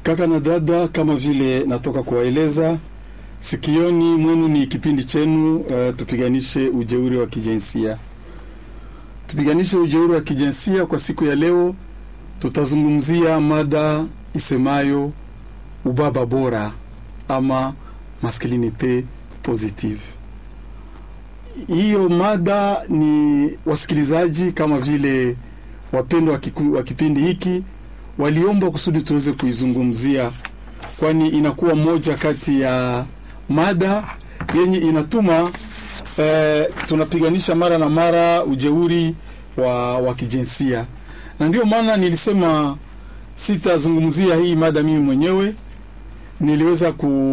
Kaka na dada, kama vile natoka kuwaeleza, sikioni mwenu ni kipindi chenu uh, tupiganishe ujeuri wa kijinsia. Tupiganishe ujeuri wa kijinsia. Kwa siku ya leo, tutazungumzia mada isemayo ubaba bora ama masculinite positive. Hiyo mada ni wasikilizaji kama vile wapendwa wa kipindi hiki waliomba kusudi tuweze kuizungumzia, kwani inakuwa moja kati ya mada yenye inatuma eh, tunapiganisha mara na mara ujeuri wa, wa kijinsia, na ndio maana nilisema sitazungumzia hii mada mimi mwenyewe. Niliweza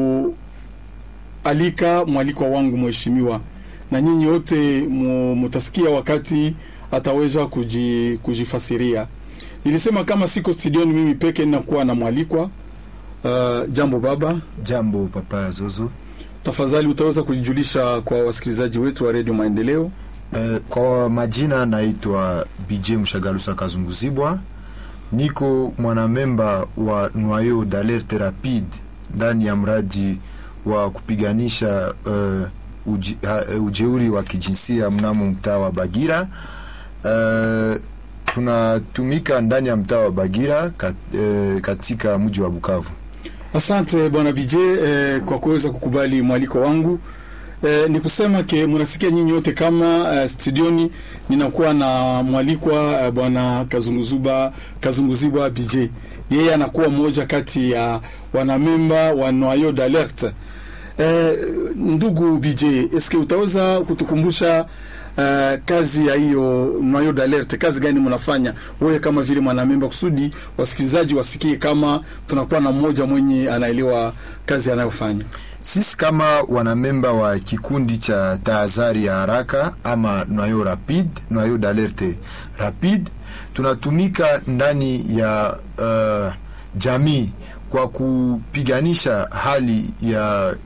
kualika mwalikwa wangu mheshimiwa, na nyinyi wote mutasikia wakati ataweza kuji, kujifasiria. Nilisema kama siko studioni mimi peke ninakuwa na mwalikwa. Uh, jambo baba. Jambo papa Zozo. Tafadhali utaweza kujijulisha kwa wasikilizaji wetu wa Radio Maendeleo? Uh, kwa majina naitwa BJ Mshagalusa Kazunguzibwa, niko mwanamemba wa Noyau d'Alerte Rapide ndani ya mradi wa kupiganisha uh, uji, uh, ujeuri wa kijinsia mnamo mtaa wa Bagira. Uh, tunatumika ndani ya mtaa wa Bagira kat, eh, katika mji wa Bukavu. Asante bwana BJ eh, kwa kuweza kukubali mwaliko wangu. Eh, ni kusema ke mnasikia nyinyi wote kama eh, studioni ninakuwa na mwalikwa eh, bwana Kazunguzuba Kazunguzibwa BJ. Yeye anakuwa mmoja kati ya wanamemba wa Noyau d'Alerte. Eh, ndugu BJ, eske utaweza kutukumbusha Uh, kazi ya hiyo Noyau d'Alerte, kazi gani mnafanya wewe kama vile mwanamemba, kusudi wasikilizaji wasikie kama tunakuwa na mmoja mwenye anaelewa kazi anayofanya. Sisi kama wanamemba wa kikundi cha tahadhari ya haraka ama Noyau Rapide, Noyau d'Alerte Rapide, tunatumika ndani ya uh, jamii kwa kupiganisha hali ya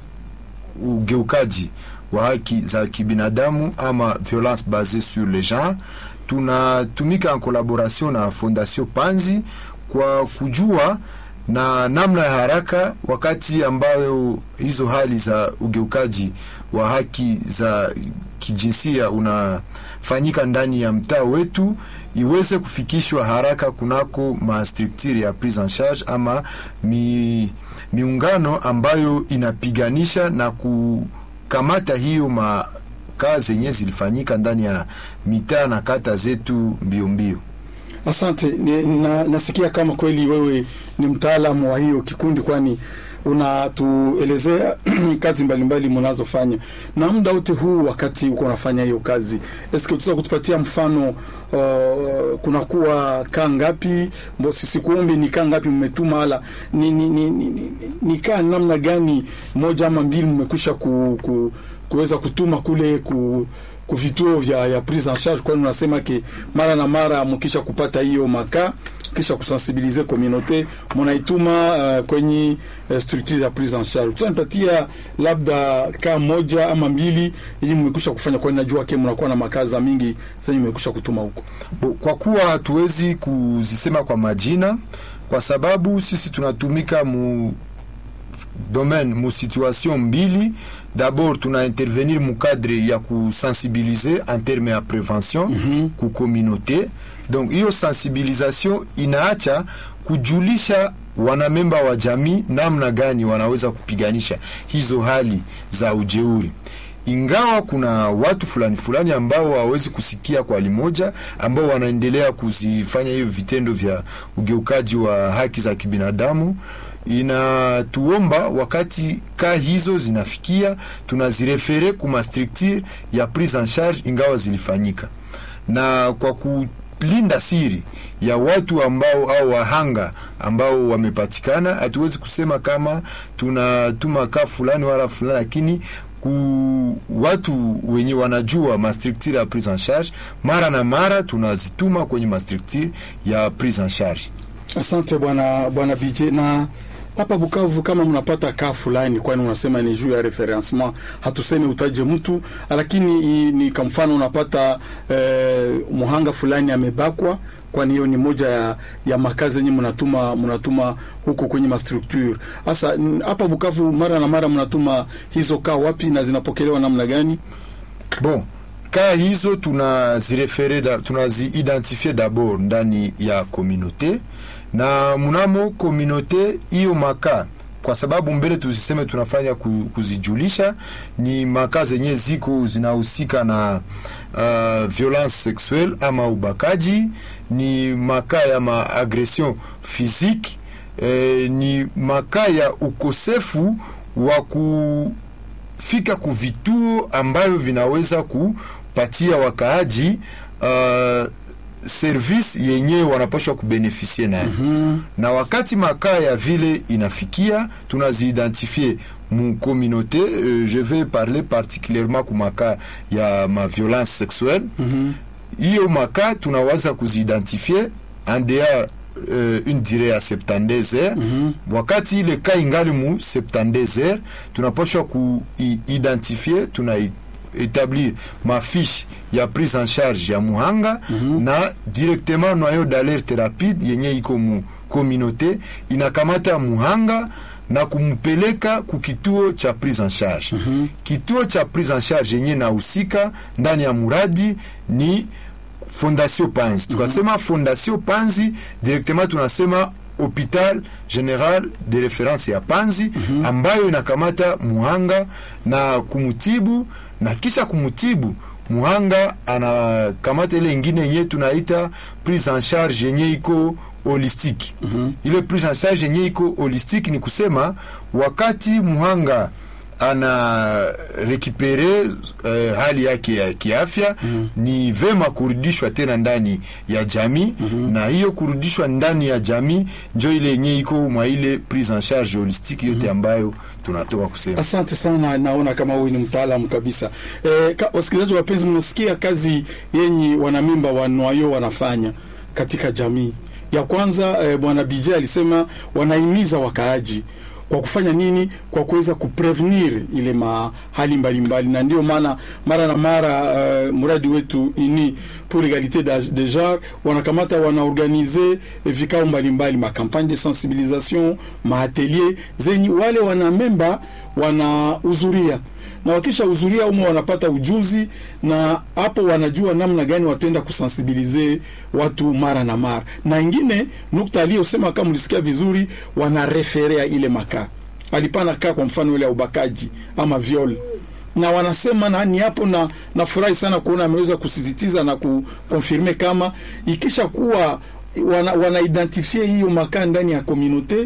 ugeukaji wa haki za kibinadamu ama violence basée sur le genre. Tunatumika en collaboration na Fondation Panzi kwa kujua na namna ya haraka wakati ambayo hizo hali za ugeukaji wa haki za kijinsia unafanyika ndani ya mtaa wetu iweze kufikishwa haraka kunako mastructure ya prise en charge ama mi, miungano ambayo inapiganisha na ku kamata hiyo makaa zenye zilifanyika ndani ya mitaa na kata zetu mbio mbio. Asante na, nasikia kama kweli wewe ni mtaalamu wa hiyo kikundi, kwani unatuelezea kazi mbalimbali mnazofanya na muda wote huu. Wakati uko unafanya hiyo kazi, eske utaweza kutupatia mfano? Uh, kunakuwa kaa ngapi? Sikuombe ni kaa ngapi mmetuma, ala ni, ni, ni, ni, ni kaa namna gani moja ama mbili mmekwisha ku, ku, kuweza kutuma kule ku kuvituo vya ya prise en charge, kwani unasema ke mara na mara mkisha kupata hiyo makaa kisha kusensibilize communauté munaituma uh, kwenye uh, structure ya prise en charge. Tutanipatia labda kaa moja ama mbili yenye mmekwisha kufanya, kwani najua ke mnakuwa na makaza mingi zenye mmekwisha kutuma huko. Kwa kuwa hatuwezi kuzisema kwa majina, kwa sababu sisi tunatumika mu domaine mu situation mbili d'abord tuna intervenir mu cadre ya kusensibiliser en terme ya prevention mm -hmm. ku communauté donc hiyo sensibilisation inaacha kujulisha wanamemba wa jamii namna gani wanaweza kupiganisha hizo hali za ujeuri ingawa kuna watu fulani fulani ambao hawawezi kusikia kwa limoja, ambao wanaendelea kuzifanya hiyo vitendo vya ugeukaji wa haki za kibinadamu inatuomba wakati ka hizo zinafikia tunazirefere kuma structure ya prise en charge ingawa zilifanyika, na kwa kulinda siri ya watu ambao au wahanga ambao wamepatikana, hatuwezi kusema kama tunatuma ka fulani wala fulani, lakini ku watu wenye wanajua mastructure ya prise en charge, mara na mara tunazituma kwenye mastructure ya prise en charge. Asante bwana bwana BJ na hapa Bukavu kama mnapata kaa fulani, kwani unasema ni juu ya referencement, hatusemi utaje mtu, lakini ni kwa mfano unapata eh, muhanga fulani amebakwa kwani hiyo ni moja ya, ya makazi yenye mnatuma mnatuma huko kwenye mastructure. Sasa n- hapa Bukavu mara na mara mnatuma hizo kaa wapi na zinapokelewa namna gani? Bon, kaa hizo tunazirefere da, tunaziidentifie d'abord ndani ya komunote na mnamo komunote hiyo makaa kwa sababu mbele tuziseme tunafanya ku- kuzijulisha ni makaa zenye ziko zinahusika na uh, violence sexuelle ama ubakaji, ni makaa ya maagression physique eh, ni makaa ya ukosefu wa kufika ku vituo ambavyo vinaweza kupatia wakaaji uh, service yenye wanapashwa kubenefisie nayo mm-hmm. na wakati makaa ya vile inafikia tunaziidentifie mu communauté euh, je vais parler particulièrement ku makaa ya ma violence sexuelle hiyo mm-hmm. makaa tunawaza kuziidentifie en dehors euh, une durée ya 72 heures mm -hmm. wakati ile ka ingali mu 72 heures tunapashwa kuidentifie tuna établir mafiche ya prise en charge ya muhanga mm -hmm. na directement noyau d'alerte rapide yenye iko mu communauté inakamata muhanga na kumpeleka ku kituo cha prise en charge mm -hmm. kituo cha prise en charge yenye nahusika ndani ya muradi ni fondation panzi tukasema fondation panzi directement tunasema hopital general de reference ya panzi mm -hmm. ambayo inakamata muhanga na kumutibu na kisha kumutibu muhanga anakamata ile ingine yenye tunaita prise en charge yenye iko holistique mm -hmm. ile prise en charge yenye iko holistique ni kusema wakati muhanga ana rekipere uh, hali yake ya kiafya mm -hmm. ni vema kurudishwa tena ndani ya jamii mm -hmm. na hiyo kurudishwa ndani ya jamii njo ile yenye iko mwa ile prise en charge holistique yote mm -hmm. ambayo tunatoka kusema. Asante sana, naona kama huyu ni mtaalamu kabisa. E, ka, wasikilizaji wapenzi, mnasikia kazi yenye wanamimba wa Nwayo wanafanya katika jamii. Ya kwanza e, bwana BJ alisema wanahimiza wakaaji kwa kufanya nini? Kwa kuweza kuprevenir ile mahali mbalimbali, na ndio maana mara na mara uh, mradi wetu ini pour l'égalité de genre wanakamata wanaorganize vikao mbalimbali, makampagne de sensibilisation, maatelier zenye wale wanamemba wanahudhuria na wakisha hudhuria umo wanapata ujuzi, na hapo wanajua namna gani wataenda kusensibilize watu mara na mara. Na ingine nukta aliyosema, kama mlisikia vizuri, wanareferea ile makaa alipana kaa, kwa mfano ile ya ubakaji ama viol na wanasema nani hapo, na nafurahi sana kuona ameweza kusisitiza na kukonfirme kama ikisha kuwa wana, wana identifie hiyo makaa ndani ya komunote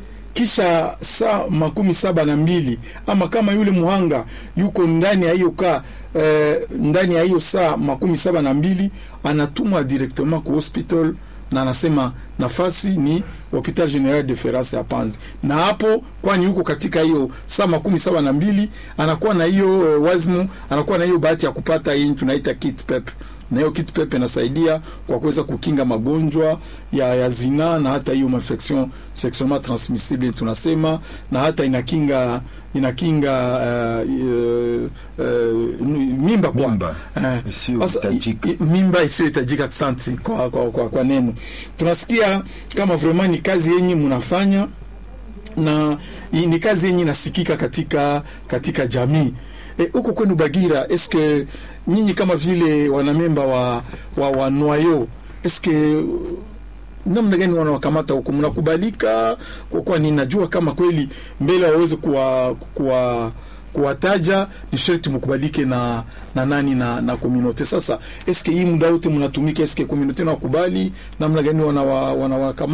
kisha saa makumi saba na mbili ama kama yule muhanga yuko ndani ya hiyo kaa eh, ndani ya hiyo saa makumi saba na mbili anatumwa directement ku hospital na anasema nafasi ni hopital general de reference ya Panzi, na hapo kwani huko katika hiyo saa makumi saba na mbili anakuwa na hiyo eh, wazimu, anakuwa na hiyo bahati ya kupata hii tunaita kit pep na hiyo kitu pepe inasaidia kwa kuweza kukinga magonjwa ya, ya zina na hata hiyo infection sexuellement transmissible tunasema, na hata inakinga inakinga uh, uh, uh, mimba kwa Mimba uh, isiyohitajika. i- i- mimba isiyohitajika. Asante kwa, kwa, kwa, kwa neno. Tunasikia kama vraiment ni kazi yenye mnafanya na i- ni kazi yenye inasikika katika katika jamii huko e, kwenu Bagira, eske nyinyi kama vile wanamemba wa, wa, wa Noyo eske namna gani wanawakamata huko, mnakubalika? Kwa kuwa ninajua kama kweli mbele waweze kuwa, kuwa kuwataja ni sharti mkubalike na na nani na na community. Sasa eske hii muda wote mnatumika, eske community na wakubali namna gani wanawa wanawakamata